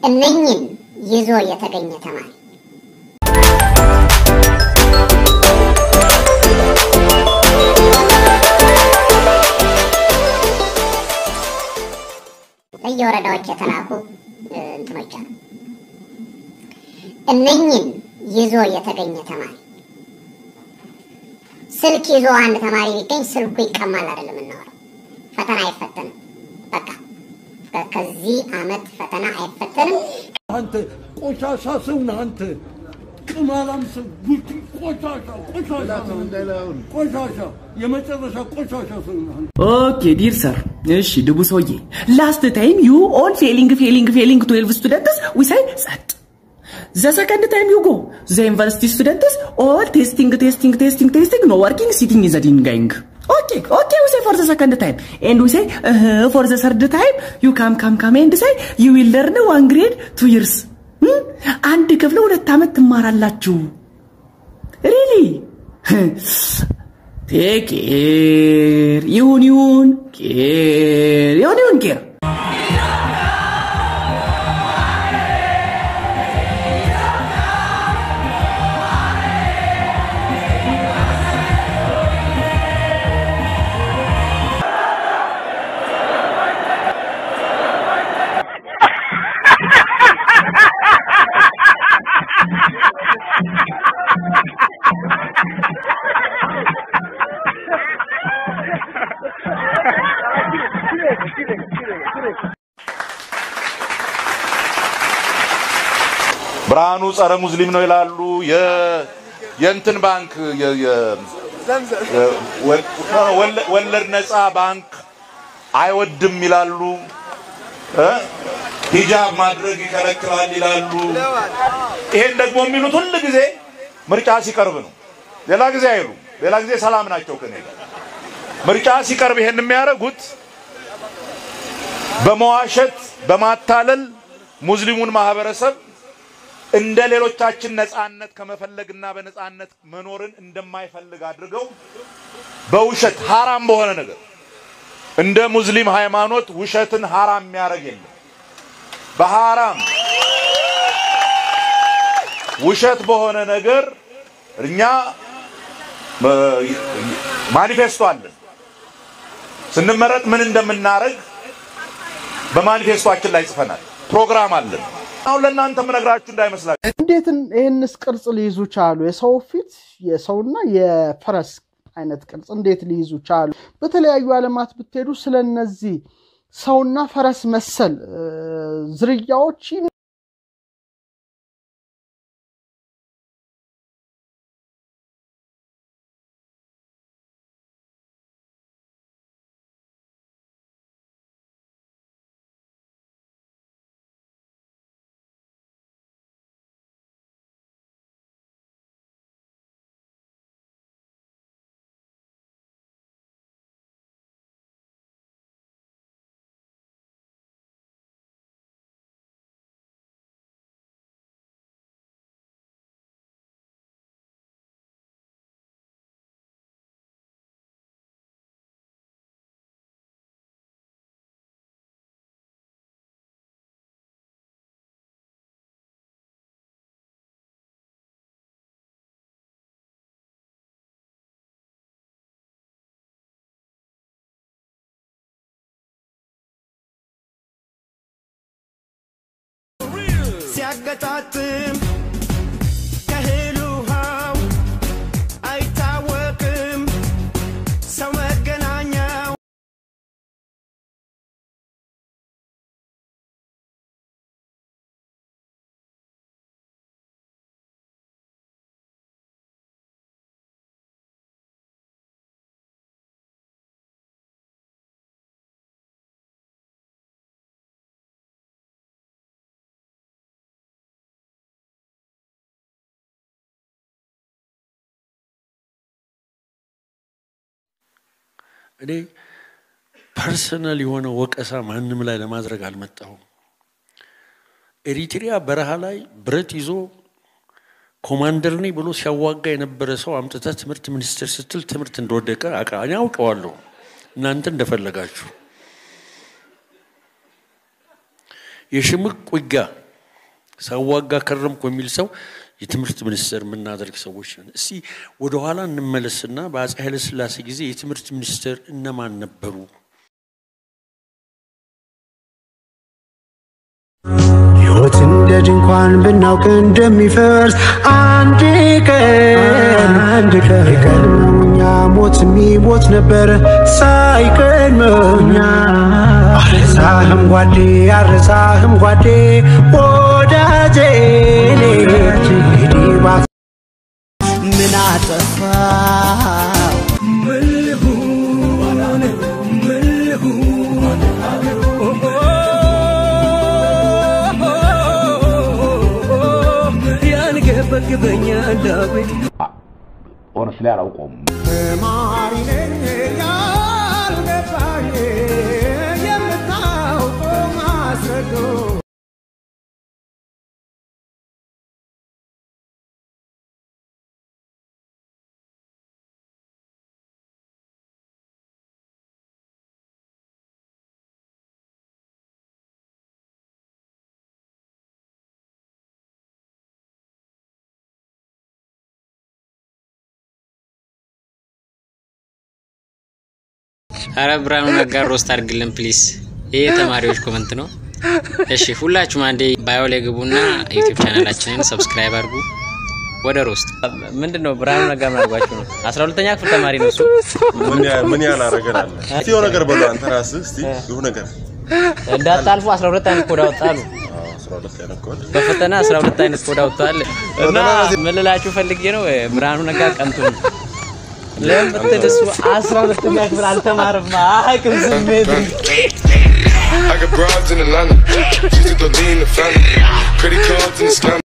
እነኝን ይዞ የተገኘ ተማሪ ለየወረዳዎች የተላኩ እንትኖች አሉ። እነኝን ይዞ የተገኘ ተማሪ ስልክ ይዞ አንድ ተማሪ ቢገኝ ስልኩ ይቀማል አይደለም እናወራው። ፈተና አይፈተንም። በቃ ከዚህ አመት ፈተና አይፈተንም። አንተ ቆሻሻ ሰው ነህ። አንተ ቅማላም ሰው ጉቲ ቆሻሻ ቆሻሻ ቆሻሻ የመጨረሻ ቆሻሻ ሰው ነህ አንተ። ኦኬ ዲር ሰር እሺ ድቡ ሰውዬ ላስት ታይም ዩ ኦል ፌሊንግ ፌሊንግ ፌሊንግ ትዌልቭ ስቱደንትስ ዊ ሳይ ጸጥ ዘ ሰከንድ ታይም ዩ ጎ ዘ ዩኒቨርሲቲ ስቱደንትስ ኦል ቴስቲንግ ቴስቲንግ ቴስቲንግ ቴስቲንግ ኖ ወርኪንግ ሲቲንግ ኢን ዘ ዲንጋይንግ ኦኬ ኦኬ ዊ ሳይ ፎር ዘ ሰከንድ ታይም ኤንድ ዊ ሳይ ፎር ዘ ሰርድ ታይም ዩ ካም ካም ካም ኤንድ ሳይ ዩ ዊል ለርን ዋን ግሬድ ቱ ይርስ አንድ ክፍል ሁለት ዓመት ትማራላችሁ ሪሊ ቴክ ኬር ይሁን ይሁን ኬር ይሁን ይሁን ኬር ብርሃኑ ጸረ ሙስሊም ነው ይላሉ። የ- የእንትን ባንክ የ- የ- ወለ- ወለድ ነፃ ባንክ አይወድም ይላሉ። እ? ሂጃብ ማድረግ ይከለክላል ይላሉ። ይሄን ደግሞ የሚሉት ሁል ጊዜ ምርጫ ሲቀርብ ነው። ሌላ ጊዜ አይሉም። ሌላ ጊዜ ሰላም ናቸው ከኔ ጋር። ምርጫ ሲቀርብ ይሄን የሚያደርጉት በመዋሸት በማታለል ሙስሊሙን ማህበረሰብ እንደ ሌሎቻችን ነፃነት ከመፈለግና በነፃነት መኖርን እንደማይፈልግ አድርገው በውሸት ሐራም በሆነ ነገር እንደ ሙስሊም ሃይማኖት ውሸትን ሐራም የሚያደርግ የለም። በሐራም ውሸት በሆነ ነገር እኛ ማኒፌስቶ አለን። ስንመረጥ ምን እንደምናደርግ በማኒፌስቶአችን ላይ ጽፈናል። ፕሮግራም አለን። አሁን ለእናንተ የምነግራችሁ እንዳይመስላችሁ። እንዴት ይህንስ ቅርጽ ሊይዙ ቻሉ? የሰው ፊት የሰውና የፈረስ አይነት ቅርጽ እንዴት ሊይዙ ቻሉ? በተለያዩ ዓለማት ብትሄዱ ስለ እነዚህ ሰውና ፈረስ መሰል እ፣ ዝርያዎች ሲያገጣጥም ከእህል ውሃው አይታወቅም ሰው መገናኛው እኔ ፐርሰናል የሆነ ወቀሳ ማንም ላይ ለማድረግ አልመጣሁም። ኤሪትሪያ በረሃ ላይ ብረት ይዞ ኮማንደር ነኝ ብሎ ሲያዋጋ የነበረ ሰው አምጥተህ ትምህርት ሚኒስቴር ስትል ትምህርት እንደወደቀ አውቃ- እኔ አውቀዋለሁ። እናንተ እንደፈለጋችሁ የሽምቅ ውጊያ ሳዋጋ ከረምኩ የሚል ሰው የትምህርት ሚኒስቴር የምናደርግ ሰዎች ነን። እስቲ ወደኋላ እንመለስና በአፄ ኃይለሥላሴ ጊዜ የትምህርት ሚኒስቴር እነማን ነበሩ? ሕይወት እንደ ድንኳን ብናውቅ እንደሚፈርስ አንድ ቀን አንድ ቀን የቀድመው እኛ ሞት የሚሞት ነበር ሳይቀድመው እኛ አረሳህም ጓዴ አረሳህም ጓዴ ወዳጄ እንግዲህ ባ ምን አጠፋው ምን ልሁን ምን ልሁን ያንገበግበኛል ዳዊት ኦነስ ላይ አላውቀውም። ተማሪ ነኝ ያልገባኝ የምታውቀው ማስረዶ አረ ብርሃኑ ነጋ ሮስት አድርግልን ፕሊስ። ይሄ የተማሪዎች ኮመንት ነው። እሺ ሁላችሁም አንዴ ባዮ ላይ ግቡና ዩቲዩብ ቻናላችንን ሰብስክራይብ አድርጉ። ወደ ሮስት ምንድን ነው ብርሃኑ ነጋ ምን አድርጓችሁ ነው? አስራ ሁለተኛ ክፍል ተማሪ ነው እሱ። ምን ያህል አረገናል? እስቲ የሆነ ነገር በለው አንተ ራስህ እስቲ ይሁ ነገር እንዳታልፉ 12 አይነት ኮድ አወጣሉ። አስራ ሁለት አይነት ኮድ በፈተና 12 አይነት ኮድ አውጥተዋል እና ምን ልላችሁ ፈልጌ ነው ብርሃኑ ነጋ ቀንቱ ነው። ለምን ብትል እሱ 12ኛ ክፍል አልተማርም አያውቅም ስሜት I got broads in Atlanta. She took the lean, the family. Credit cards in the scam.